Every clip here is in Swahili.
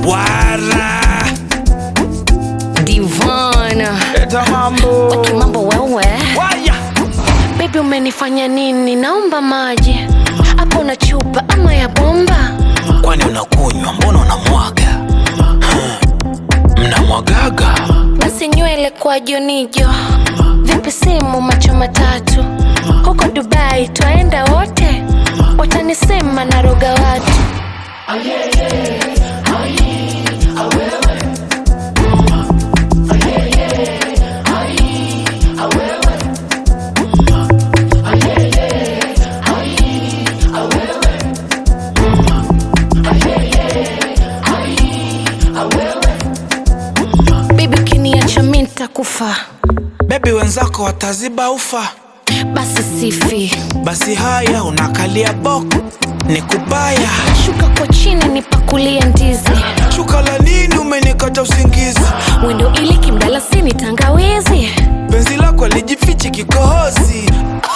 wara Divana eta mambo kimambo wewe waya Baby umenifanya nini? Naomba maji hapo na chupa ama ya bomba. kwani unakunywa mbona unamwaga Hmm. mnamwagaga Basi nywele kwa jonijo, vipi simu macho matatu, huko Dubai twaenda wote, watanisema naroga watu. Bibi ukiniacha mi nitakufa, bebi wenzako wataziba ufa basi sifi, basi haya unakalia boko ni kubaya shuka kwa chini nipakulie ndizi, shuka la nini umenikata usingizi wendo ili kimdalasini tangawizi. penzi lako lijifichi kikohozi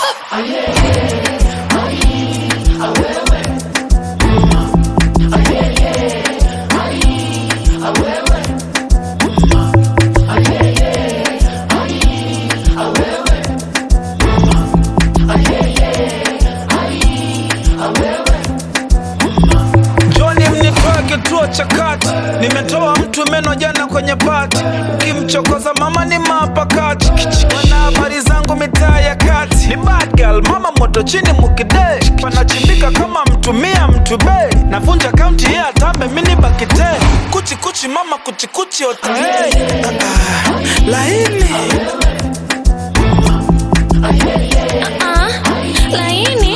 Joni mnitoe kituo cha kati, nimetoa mtu meno jana kwenye pati, kimchokoza mama ni mapakati, wana habari zangu mitaa ya kati, ni bad girl, mama moto chini mukide, panachimbika kama mtumia mtu be, navunja kaunti ya atambe mini bakite, kuchi kuchi mama kuchi kuchi ota hey. ah, ah, laini Ah, laini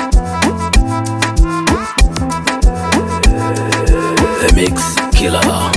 The Mix Killer.